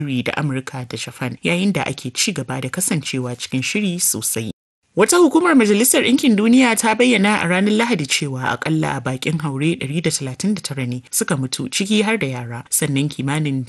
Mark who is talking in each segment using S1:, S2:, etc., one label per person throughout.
S1: da Amurka da Japan yayin da ake ci gaba da kasancewa cikin shiri sosai. Wata hukumar Majalisar Ɗinkin Duniya ta bayyana a ranar Lahadi cewa akalla bakin haure 139 ne suka mutu ciki har da yara sannan kimanin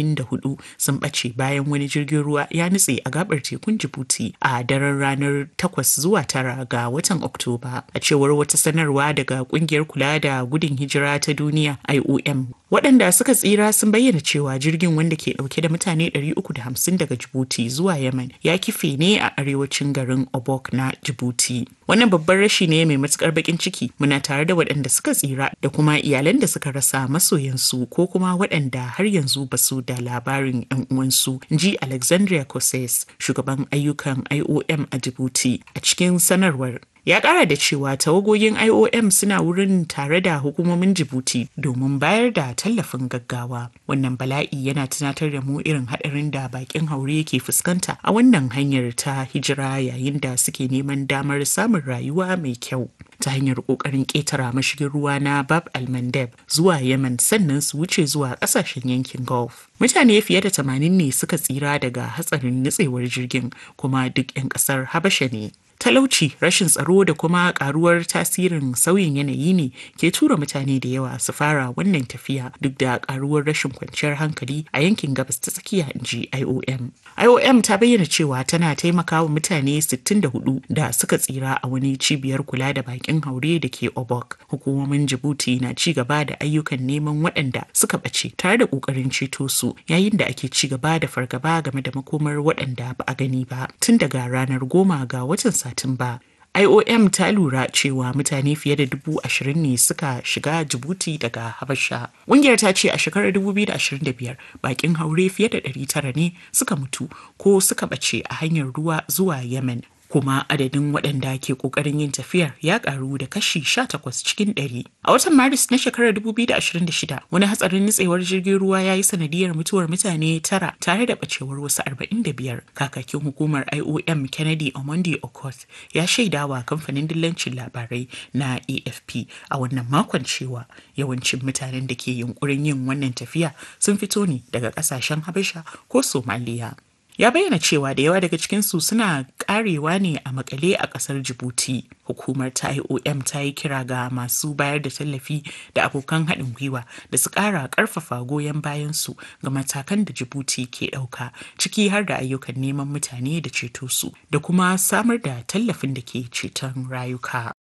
S1: 84 sun ɓace bayan wani jirgin ruwa ya nutse a gabar tekun Djibouti a daren ranar 8 zuwa 9 ga watan Oktoba. A cewar wata sanarwa daga kungiyar kula da gudun hijira ta duniya IOM waɗanda suka tsira sun bayyana cewa jirgin wanda ke ɗauke da mutane 350 daga Djibouti zuwa Yemen ya kife ne a arewacin garin Obok na Djibouti. Wannan babban rashi ne mai matukar bakin ciki muna tare da waɗanda suka tsira da kuma iyalan da suka rasa masoyansu ko kuma waɗanda har yanzu ba su da labarin 'yan uwansu ji Alexandria Cosses shugaban ayyukan IOM a Djibouti a cikin sanarwar ya kara da cewa tawagogin iom suna wurin tare da hukumomin jibuti domin bayar da tallafin gaggawa wannan bala'i yana tunatar da mu irin haɗarin da bakin haure ke fuskanta a wannan hanyar ta hijira yayin da suke neman damar samun rayuwa mai kyau ta hanyar ƙoƙarin ƙetara mashigin ruwa na bab al-mandeb zuwa yemen sannan su wuce zuwa ƙasashen yankin gulf mutane fiye da tamanin ne suka tsira daga hatsarin nutsewar jirgin kuma duk 'yan ƙasar habasha ne talauci rashin tsaro da kuma karuwar tasirin sauyin yanayi ne ke tura mutane da yawa su fara wannan tafiya duk da karuwar rashin kwanciyar hankali a yankin gabas ta tsakiya inji iom iom ta bayyana cewa tana taimakawa mutane 64 da suka tsira a wani cibiyar kula da bakin haure da ke obok hukumomin jibuti na ci gaba da ayyukan neman waɗanda suka ɓace tare da ƙoƙarin ceto su yayin da ake ci gaba da fargaba game da makomar waɗanda ba a gani ba tun daga ranar goma ga watan Satumba. IOM ta lura cewa mutane fiye da dubu ashirin ne suka shiga Jibuti daga Habasha. Ƙungiyar ta ce a shekarar 2025 bakin haure fiye da 900 ne suka mutu ko suka ɓace a hanyar ruwa zuwa Yemen. kuma adadin waɗanda ke ƙoƙarin yin tafiyar ya ƙaru da kashi 18 cikin 100. A watan Maris na shekarar 2026, wani hatsarin nutsewar jirgin ruwa ya yi sanadiyar mutuwar mutane tara tare da ɓacewar wasu 45. Kakakin hukumar IOM Kennedy Omondi Okoth ya shaidawa kamfanin dillancin labarai na AFP a wannan makon cewa yawancin mutanen da ke yunkurin yin wannan tafiya sun fito ne daga ƙasashen Habasha ko Somaliya. ya bayyana cewa da yawa daga cikinsu suna karewa ne a makale a kasar jibuti hukumar ta iom ta yi kira ga masu bayar da tallafi da abokan haɗin gwiwa da su ƙara ƙarfafa goyon bayansu ga matakan da jibuti ke ɗauka ciki har da ayyukan neman mutane da ceto su da kuma samar da tallafin da ke ceton rayuka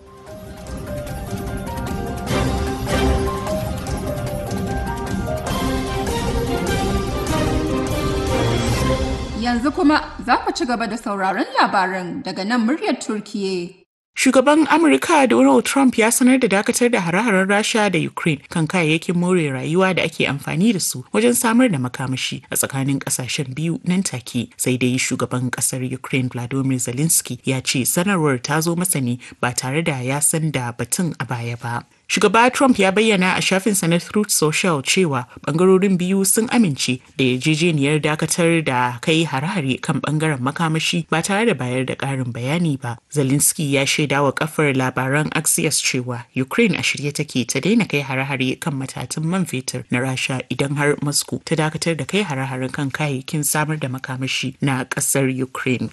S2: Yanzu kuma za ku ci gaba da sauraron labaran daga nan muryar Turkiye.
S1: Shugaban Amurka Donald Trump ya sanar da dakatar da hare-haren Rasha da Ukraine kan kayayyakin more rayuwa da ake amfani da su wajen samar da makamashi a tsakanin kasashen biyu nan take. Sai dai shugaban kasar Ukraine Vladimir Zelensky ya ce sanarwar ta zo masa ne ba tare da ya san da batun a baya ba. Shugaba Trump ya bayyana a shafinsa na Truth Social cewa bangarorin biyu sun amince da yarjejeniyar dakatar da kai hare-hare kan bangaren makamashi ba tare da bayar da ƙarin bayani ba. Zelensky ya shaida wa kafar labaran Axios cewa Ukraine a shirye take ta daina kai hare-hare kan matatun man fetur na Rasha idan har Moscow ta dakatar da kai hare-hare kan kayayyakin samar da makamashi na ƙasar Ukraine.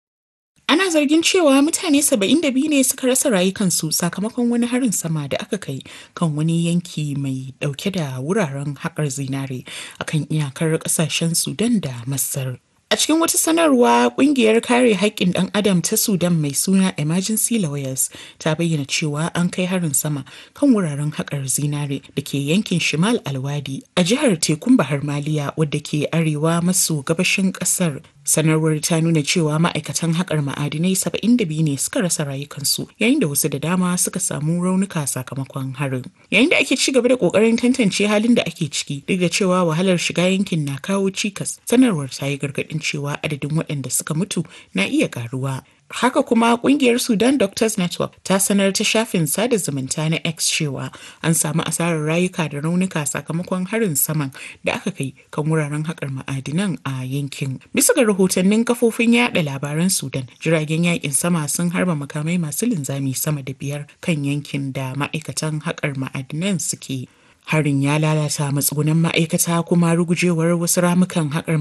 S1: Ana zargin cewa mutane 72 ne suka rasa rayukansu sakamakon wani harin sama da aka kai kan wani yanki mai dauke da wuraren haƙar zinare akan iyakar ƙasashen Sudan da Masar. A cikin wata sanarwa kungiyar kare haƙƙin ɗan adam ta Sudan mai suna Emergency Lawyers ta bayyana cewa an kai harin sama kan wuraren haƙar zinare da ke yankin Shimal Alwadi a jihar Tekun Bahar Maliya wadda ke arewa maso gabashin ƙasar. Sanarwar ta nuna cewa ma'aikatan haƙar ma'adinai 72 ne suka rasa rayukansu yayin da wasu da dama suka samu raunuka sakamakon harin. Yayin da ake ci gaba da ƙoƙarin tantance halin da ake ciki duk da cewa wahalar shiga yankin na kawo cikas, sanarwar ta yi gargaɗin cewa adadin waɗanda suka mutu na iya ƙaruwa. Haka kuma kungiyar Sudan Doctors Network ta sanar ta shafin sada zumunta na X cewa an samu asarar rayuka da raunuka sakamakon harin saman da aka kai kan wuraren haƙar ma'adinan a yankin. Bisa ga rahotannin kafofin yada labaran Sudan, jiragen yakin sama sun harba makamai masu linzami sama da biyar kan yankin da ma'aikatan haƙar ma'adinan suke. Harin ya lalata matsugunan ma'aikata kuma rugujewar wasu ramukan haƙar